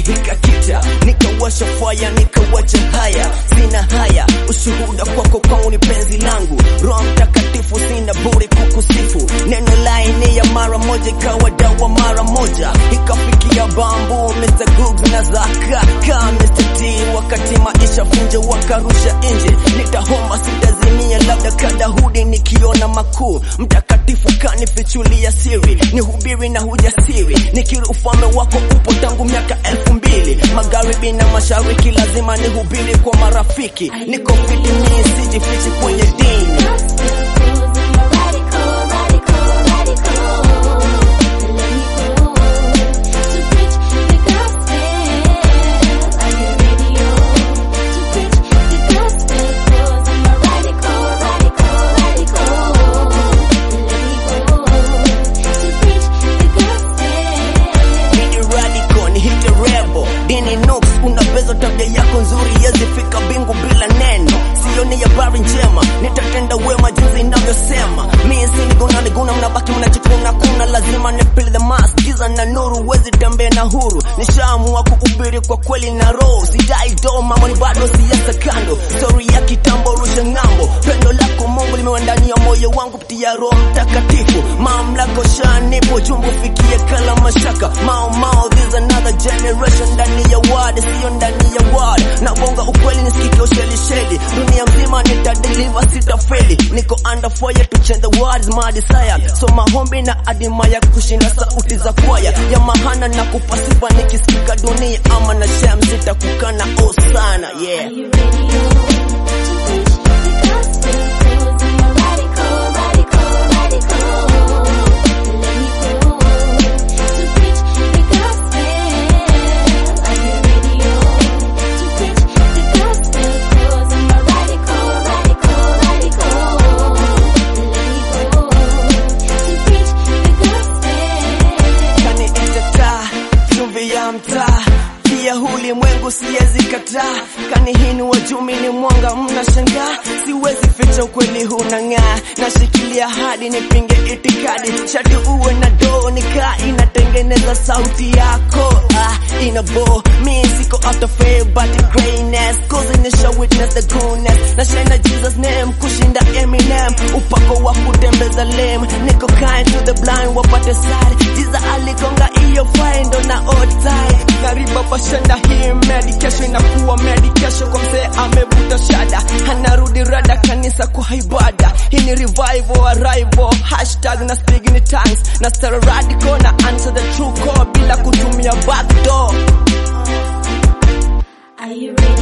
ikakita, nikawasha faya, nikawacha haya, sina haya, ushuhuda kwako kwangu ni penzi langu, Roho Mtakatifu sina budi kukusifu, neno laini ya mara moja ikawa dawa mara moja, ikafikia bambu Mr. Googs na Zaka ka Mr. T, wakati maisha funje wakarusha nje, nitahoma sitazimia, labda kadahudi nikiona makuu, mtakatifu kanifichulia siri, nihubiri na hujasiri, nikiri ufalme wako upo tangu miaka elfu mbili magharibi na mashariki, lazima nihubiri kwa marafiki, niko fiti mimi sijifichi kwenye dini Dini radical ni hite rebo dini nooks unaweza tabia yako nzuri yazifika bingu bila neno sioni habari njema nitatenda wema jinsi inavyosema mimi sinigona niguna mnabaki mnajikuna kuna lazima nipili the mask giza na nuru wezi tembea na huru nishaamua kuhubiri kwa kweli na roho sidai do mambo ni bado siasa kando story ya kitambo rusha ng'ambo pendo lako Mungu limewa ndani ya moyo wangu kupitia Roho Mtakatifu mamlaka shanipo jumbo fikie kala mashaka mao mao this another generation ndani ya word sio ndani ya word na bonga ukweli nisikike usheli sheli dunia mzima nitadeliver sitafeli niko under fire to change the world is my desire so mahombi na adima ya kushinda sauti za kwaya ya mahana na kupasifa nikisikika dunia ama na shem sitakukana oh sana yeah kani itataa chumvi ya mtaa pia ulimwengu siwezi kataa kani hini wajumi ni mwanga mnashangaa siwezi ficha ukweli hunang'aa nashikilia hadi nipinge itikadi shati uwe na doo nikaa inatengeneza sauti yako ah, ina bo mi siko after fame but the greatness cause initial witness the goodness na shine Jesus name kushinda Eminem upako wa kutembeza lame niko kind to the blind wapate side Jesus alikonga iyo fine ndo na outside karibu pashanda hii medication inakuwa medication kwa mzee amevuta shada anarudi rada kanisa kwa ibada hii ni revival arrival hashtag na speak in tongues na stara radical na answer the true call bila kutumia backdoor Are you ready?